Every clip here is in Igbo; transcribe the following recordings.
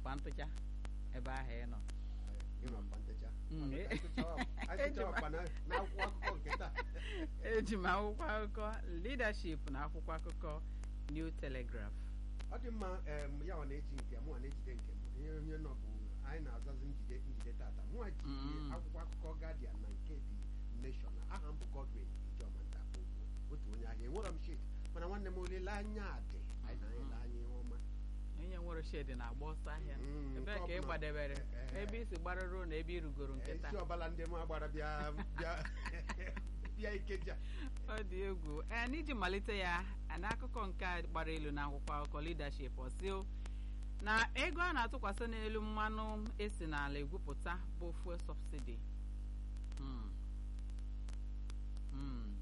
ọkwa ntụcha ebe ahụ ị nọ ịnọ ọkwa ntecha Mm, Anyị eh. tụchawa- anyị Eji tụchawa m- ọkwa na- n'akwụkwọ akụkọ nke taa eji m akwụkwọ akụkọ leadership na akwụkwọ akụkọ New Telegraph ọ dị mma em, ya ọ na-eji nke mụnwa na-ejide nke m ihe onye nọ bụ anyị na-azazi njide njide tata mụnwa ji Mm. akwụkwọ akụkọ Guardian na nke The Nation aha m bụ Godwin Ijoma Ntapogwu otu onye ahịa enwerọ m shit mana nwanne m olileanya dị anyị na ele anya ihe ọma onye nwere shedi na-agba ọsọ ahịa Mm, ebee nke ka ị ọbụla- gbadebere Eh, eh. ebe isi gbarụrụ na ebe ị rugoro nke isi taa ọbala ndị m agbara bịa bịa bịa ikeja ọ dị egwu ee n'iji malite ya n'akụkọ nke a gbara elu na akwụkwọ akụkọ leadership ọsio na ego a na-atụkwasị n'elu mmanụ esi n'ala egwupụta bụ fuel subsidy Hmm. Hmm.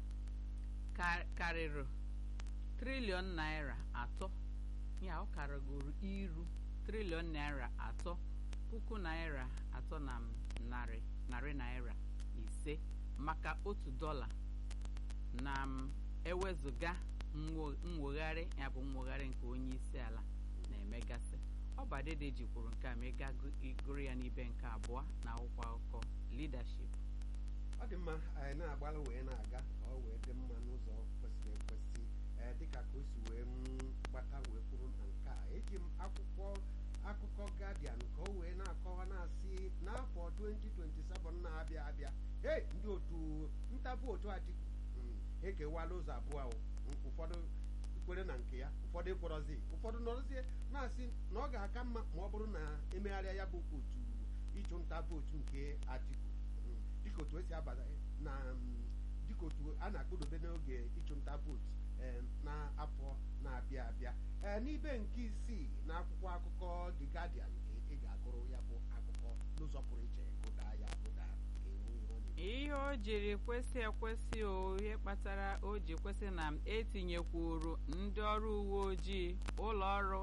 Ka- karịrị triliọn naira atọ ya ọ karịgoro iru triliọn naira atọ puku naira atọ na narị narị naira ise maka otu dọla na m ewezụga mwo- mwegharị ya bụ mwegharị nke onye isi ala na-emegasị ọbadede jikwuru nke a ma ị gaa gu- gụrụ ya n'ibe nke abụọ na akwụkwọ akụkọ leadership ọ dị mma anyị na-agbalị wee na-aga ka ọ wee dị mma n'ụzọ kwesịrị ekwesị ee dịka ka o si wee m gbata wee kwuru na nke a eji m akwụkwọ akụkọ Guardian ka o wee na-akọwa na-asị n'afọ 2027 na-abịa abịa hey ndị otu ntabụ otu Atiku mm, ekewala ụzọ abụọ ahụ Mm, ụfọdụ kwere na nke ya ụfọdụ ekwerọzi ụfọdụ nọrọzie na-asị na ọ ga-aka mma ma ọ bụrụ na emegharịa ya bụ otu ịchụ nta vootu nke Atiku Mm, dịka otu esi abata na mm, dịka otu a na-akpụdobe n'oge ịchụ nta vootu eh, n'afọ na-abịa abịa ee n'ibe nke isii na akwụkwọ akụkọ The Guardian ka ị ga-agụrụ ya bụ akụkọ n'ụzọ pụrụ iche gụda ya gụda ga-enwe ihe ọ na-ekwu. ihe o jiri kwesị ekwesị o ihe kpatara o ji kwesị na etinyekwuru ndị ọrụ uwe ojii ụlọ ọrụ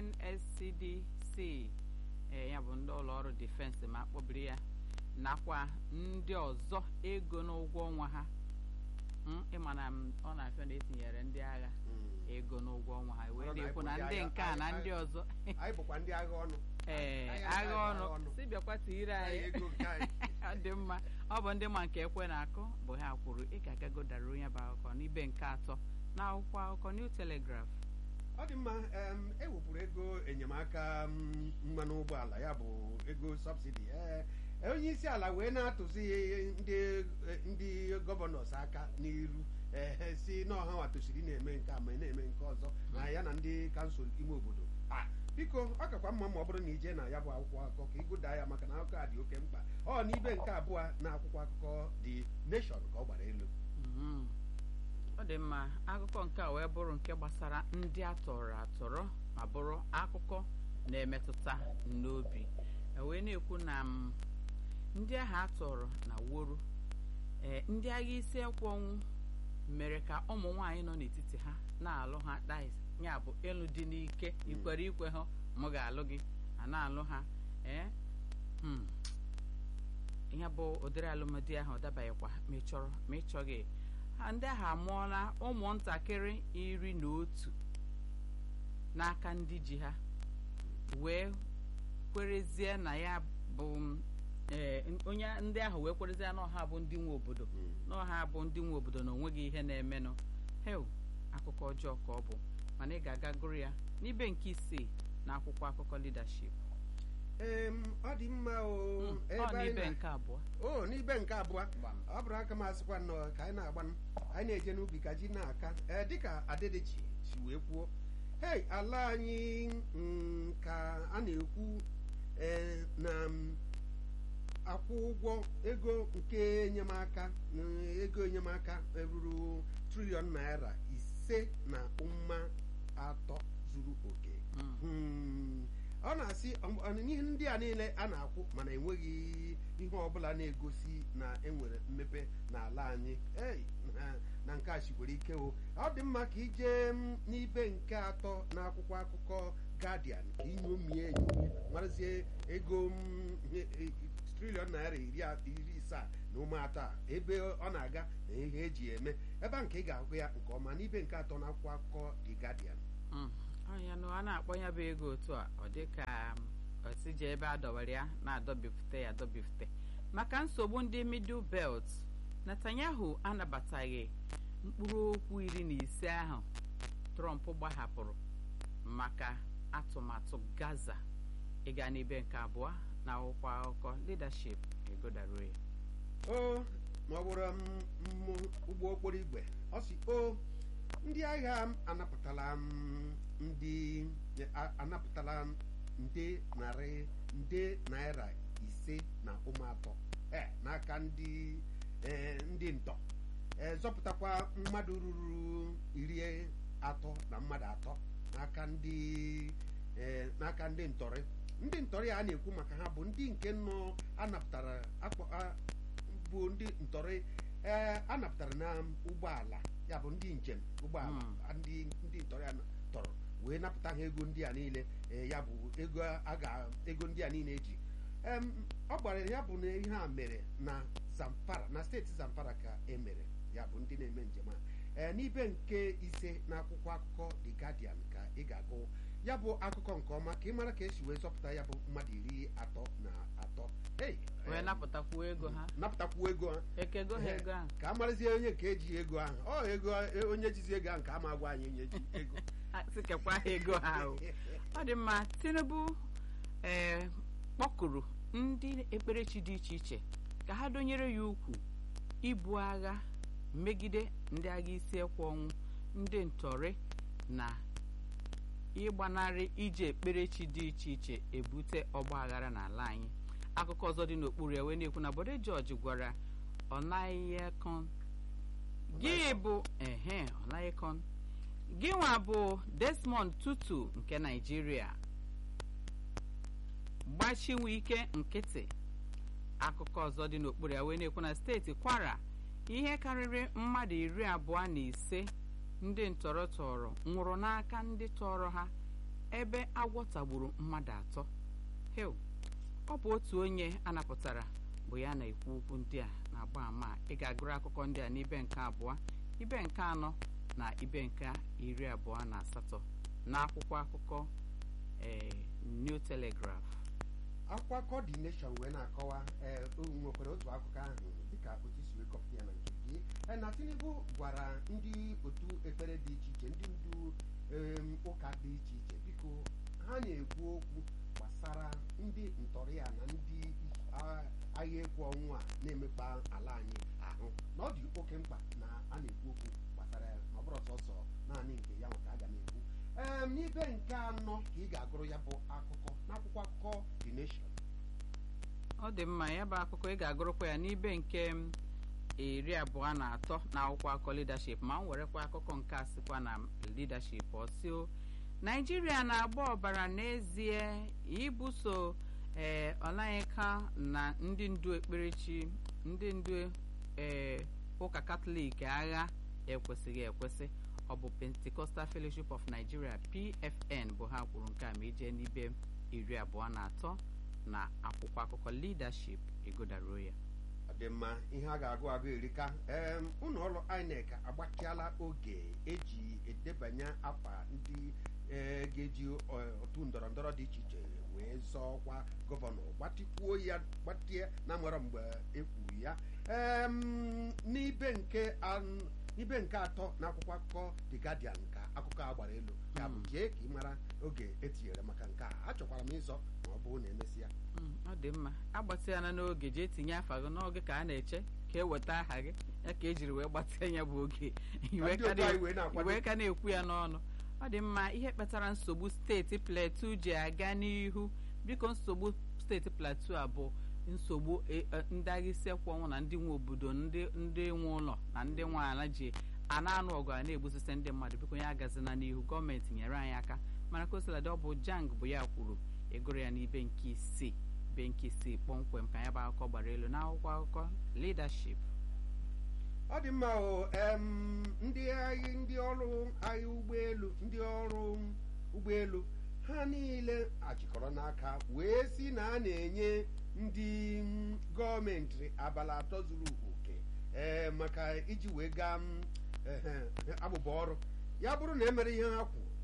NSCDC ee ya bụ ndị ụlọ ọrụ defense ma akpọbiri ya nakwa ndị ọzọ ego n'ụgwọ ọnwa ha Mm, ịma na m, ọ na-afịa na etinyere ndị agha Mm. ego n'ụgwọ ọnwa ha wee Ọrụ na na-ekwu na anyị bụ ndị ndị agha- nke a na anyị- ndị ọzọ anyị bụkwa ndị agha ọnụ ee Anyị agha anaghị ọnụ si bịakwa tiire Anyị anyị ego nke anyị ọ dị mma ọ bụ ndị ma nke ekwe na-akụ bụ ha kwuru ị ga-agagodara onye bụ akụkọ n'ibe nke atọ na akwụkwọ akụkọ New Telegraph ọ dị mma em, ewepụrụ ego enyemaka mm, mmanụ ụgbọala ya bụ ego sọbsidi ee onye isi ala wee na-atụzi ndị ndị gọvanọs aka n'iru ee si n'ọha nwa tosiri na-eme nke a ma na-eme nke ọzọ na ya na ndị kansụl ime obodo a biko ọ kakwa mma ma ọ bụrụ na ije na ya bụ akwụkwọ akụkọ ka ịgụda ya maka na akụkọ a dị oke mkpa ọ n'ibe nke abụọ na akwụkwọ akụkọ The Nation ka ọ gbara elu Mhm. ọ dị mma akụkọ nke a wee bụrụ nke gbasara ndị atọrọ atọrọ ma bụrụ akụkọ na-emetụta n'obi E wee na-ekwu na m, ndị ahụ atọrọ na woro ee ndị agha isi ekwe ọnwụ mere ka ụmụ nwaanyị nọ n'etiti ha na-alụ ha dais ya bụ ịlụ dị n'ike ikwere ikwe ha mụ ga-alụ gị a na-alụ ha ee hmm. ihe bụ ụdịrị alụmdi ahụ ọ dabaghịkwa ma ị chọrọ ma ị chọghị ha ndị ahụ amụọla ụmụntakịrị iri na otu n'aka ndị ji ha wee kwerezie na ya bụ m, ee, onye ndị ahụ wee kwerezie na ọha bụ ndị nwe obodo na ọha bụ ndị nwe obodo na onweghị ihe na-emenụ hel akụkọ ọjọọ ka ọ bụ mana ị ga-aga gụrụ ya n'ibe nke isii na akwụkwọ akụkọ leadership Em, ọ dị mma o Mm, ebe ọ anyị n'ibe na- nke abụọ o n'ibe nke abụọ ọ bụrụ aka m asịkwa nnọọ ka anyị na-agba anyị na-eje n'ubi ka ji na-aka ee dịka adedechi si wee kwuo hei ala anyị mm, ka a na-ekwu ee, na m, akwụ ụgwọ ego nke enyemaka mm, ego enyemaka ruru triliọn naira ise na ụma atọ zuru oke Mm. Hmm, ọ na-asị ọ- ọ- ihe ndị a niile a na-akwụ mana enweghị ihe ọbụla na-egosi na enwere mmepe n'ala anyị ei na- na nke a sikwere ike o ọ dị mma ka ije m n'ibe nke atọ n'akwụkwọ akụkọ Guardian ka inyomie enyomi marazie ego m, e- e- triliọn naira iri a- iri isaa na ụmụ atọ a ebe ọ na-aga na ihe eji eme ebe a nke ị ga-agụ ya nke ọma n'ibe nke atọ n'akwụkwọ akụkọ The Guardian Mm, ọnya nụ a na-akpọ ya bụ ego otu a ọ dị ka osi ji ebe a dọwara ya na-adọbifute ya adọbifute maka nsogbu ndị middle belt netanyahu anabataghị mkpụrụ okwu iri na ise ahụ trump gbahapụrụ maka atụmatụ gaza ịga n'ibe nke abụọ na akwụkwọ akụkọ leadership egodaro ya o ma ọ bụrụ m m ụgbọ okporo igwe ọ sị o ndị agha m anapụtala m ndị a- anapụtala m nde narị nde naira ise na ụmụ atọ e n'aka ndị e, ndị ntọ e, zọpụtakwa mmadụ ruru iri atọ na mmadụ atọ n'aka ndị e, n'aka ndị ntọrị ndị ntọrị a na-ekwu maka ha bụ ndị nke nọ anapụtara akpọ a- bụ ndị ntọrị ee anapụtara na ụgbọala ya bụ ndị njem ụgbọala Mm. ndị ndị ntọrị a tọrọ wee napụta ha ego ndị a niile ee, ya bụ ego a ga ego ndị a niile eji Em, ọ gbara ya bụ na ihe a mere na zamfara na steeti zamfara ka e mere ya bụ ndị na-eme njem a ee n'ibe nke ise n'akwụkwọ akụkọ the guardian ka ị ga-agụ ya bụ akụkọ nke ọma ka ị mara ka esi wee zọpụta ya bụ mmadụ iri atọ na atọ Hey, wee em, napụtakwuo ego ha napụtakwuo ego ha ekego ha ego ahụ ka a marazie onye nke eji ego ahụ ọ ego onye jizi ego ahụ ka a ma agwa anyị onye ji ego Ha sikekwa ha ego ha o ọ dị mma tinubu ee kpọkụrụ ndị ekperechi dị iche iche ka ha donyere ya ukwu ibu agha megide ndị agha isi ekwe ọnwụ ndị ntọrị na ịgbanarị iji ekperechi dị iche iche ebute ọgba aghara n'ala anyị akụkọ ọzọ dị n'okpuru ya wee na-ekwu na bode jọji gwara ọnaghịkon gị bụ ehe ọnaghịkon gị nwa bụ desmond tutu nke naijiria gbachinwe ike nkịtị akụkọ ọzọ dị n'okpuru ya wee na-ekwu na steeti kwara ihe karịrị mmadụ iri abụọ na ise ndị ntọrọ tọrọ nwụrụ n'aka ndị tọrọ ha ebe agwọ tagburu mmadụ atọ hel ọ bụ otu onye anapụtara bụ ya na-ekwu okwu ndị a na-agba ama a. ị ga-agụrụ akụkọ ndị a n'ibe nke abụọ ibe nke anọ na ibe nke iri abụọ na asatọ n'akwụkwọ akụkọ ee new telegraph akwụkwọ coordination wee na-akọwa ee o nwekwara otu akụkọ ahụ dịka otu si wee kọpụta ya na nke gị Ee, na tinubu gwara ndị otu ekpere dị iche iche ndị ndu em, ụka dị iche iche biko ha na-ekwu okwu gbasara ndị ntọrị ya na ndị a- agha ekwu ọnwụ a na-emekpa ala anyị ahụ na ọ dị oke mkpa na a na-ekwu okwu gbasara ya na ọ bụrụ sọsọ naanị nke ya nwa ka a ga na-ekwu em n'ibe nke anọ ka ị ga-agụrụ ya bụ akụkọ n'akwụkwọ akụkọ the nation ọ dị mma ya bụ akụkọ ị ga-agụrụkwa ya n'ibe nke m, iri abụọ na atọ na akwụkwọ akụkọ leadership ma m werekwa akụkọ nke a sịkwa na leadership ọsio naijiria na-agba ọbara n'ezie ibuso ee ọlaghịka na ndị ndu ekperechi ndị ndu ee ụka katọlik agha ekwesịghị ekwesị ọ bụ pentecostal fellowship of nigeria pfn bụ ha kwuru nke a ma ije n'ibe iri abụọ na atọ na akwụkwọ akụkọ leadership egodaro ya ọ dị mma ihe a ga-agụ agụ erika em ụlọ ọrụ inec agbachiala oge eji edebanye afa ndị ee, ga-eji ọ- otu ndọrọ ndọrọ dị iche iche wee zọọ ọkwa gọvanọ gbatikwuo ya gbatie na nwere mgbe e kwuru ya em n'ibe nke an- n'ibe nke atọ na akwụkwọ akụkọ the guardian ka akụkọ a gbara elu ya bụ Mm. jee ka ị mara oge etinyere maka nke a achọkwara m ịzọ ma ọ bụrụ na emesịa Mm, ọ dị mma agbatịana n'oge jee tinye afa gị n'oge ka a na-eche ka e weta aha gị ya ka ejiri wee gbatịa ya bụ oge iwe ndị ka otu na- anyị wee na-akwado iwe ka na-ekwu ya n'ọnụ ọ dị mma ihe kpatara nsogbu steeti plateau ji aga n'ihu biko nsogbu steeti plateau a bụ nsogbu e- e, ndị agha isi ekwe ọnwụ na ndị nwe obodo ndị ndị nwe ụlọ na ndị nwe ala ji a na-anụ ọgụ a na-egbusisi ndị mmadụ biko ya agazina n'ihu gọọmenti nyere anyị aka mana kosiladị ọ bụ jang bụ ya kwuru ịgụrụ ya n'ibe nke isii ibe nke isii kpọmkwem ka ya bụ akụkọ gbara elu n'akwụkwọ akụkọ leadership ọ dị mma o em, ndị agha ndị ọrụ agha ụgbọelu ndị ọrụ ụgbọelu ha niile achịkọrọ n'aka wee si na a na-enye ndị mm, gọọmenti abalị atọ zuru oke ee maka iji wee gaa mm, ehe, abụba ọrụ ya bụrụ na emere ihe ha kwu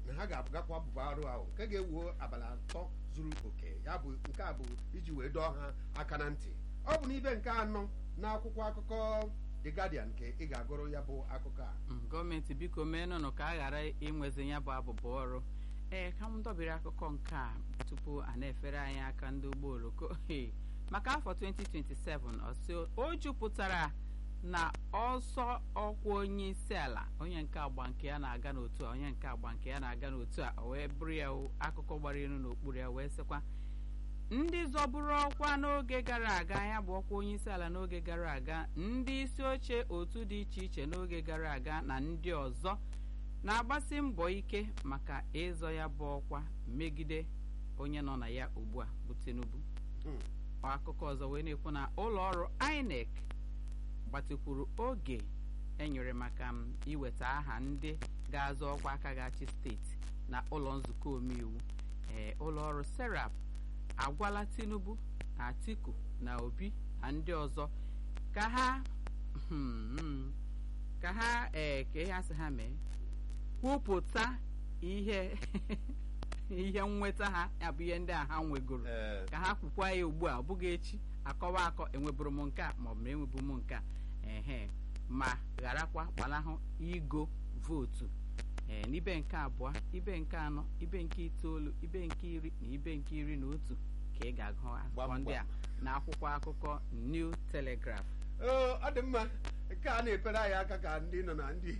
na ha ga-agakwa bụba arụ ahụ nke ga-ewu abalị atọ zuru oke ya bụ nke a bụ iji wee dọọ ha aka na ntị ọ bụ n'ibe nke anọ na akwụkwọ akụkọ The Guardian nke ị ga-agụrụ ya bụ akụkọ a Mm, gọọmenti biko meenụnụ ka a ghara inwezi ya bụ abụbụ ọrụ ee ka m dọbiri akụkọ nke a tupu a na-efere anyị aka ndị ụgbọ oloko Ee, maka afọ 2027 ọsị o jupụtara na ọsọ ọkwa onye isi ala onye nke agba nke ya na-aga n'otu a onye nke agba nke ya na-aga n'otu a o wee bụrụ ya o, akụkọ gbara elu n'okpuru ya wee sịkwa ndị zọburu ọkwa n'oge gara aga ya bụ ọkwa onye isi ala n'oge gara aga ndị isi oche otu dị iche iche n'oge gara aga na ndị ọzọ na-agbasi mbọ ike maka ịzọ ya bụ ọkwa megide onye nọ na ya ugbu a bụ Tinubu Hmm. akụkọ ọzọ wee na-ekwu na ụlọ ọrụ INEC gbatịkwuru oge enyere maka m iweta aha ndị ga-azọ ọkwa aka ga-achị steeti na ụlọ nzukọ omeiwu ee ụlọ ọrụ serap agwala tinubu atiku na obi na ndị ọzọ ka ha hmm, ka ha ee ka ihe asị ha mee kwupụta ihe ihe nnweta ha ya bụ ihe ndị a ha nwegoro Ee, ka ha kwukwa ya ugbu a ọ bụghị echi akọwa akọ enweburu m nke a maọbụ na enwebu m nke a ehe ma gharakwa gbalahụ igo vootu ee n'ibe nke abụọ ibe nke anọ ibe nke itoolu ibe nke iri na ibe nke iri na otu ka ị ga-agụ akụkọ Gbam, ndị a gbam. na akwụkwọ akụkọ New Telegraph oo, ọ dị mma nke a na-epere anyị aka ka ndị nọ na ndị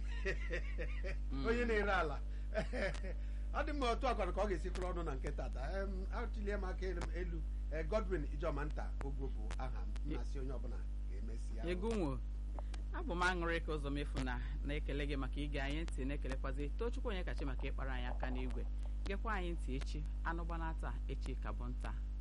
onye na-ere ala ọ dị mma otu akwara ka ọ ga-esi kwụrụ ọnụ na nke tata Em, atụlie m aka elu Eh, Godwin Ijoma nta ogwo bụ aha m mmasị onye ọbụla ga-emesi ya ego nwo abụ m aṅụrị ka ụzọ mefu na na-ekele gị maka ige anyị ntị na-ekelekwazi tochukwu onye kachi maka ịkpara anyị aka n'igwe gekwa anyị ntị echi anụ gbana taa echi ka bụ nta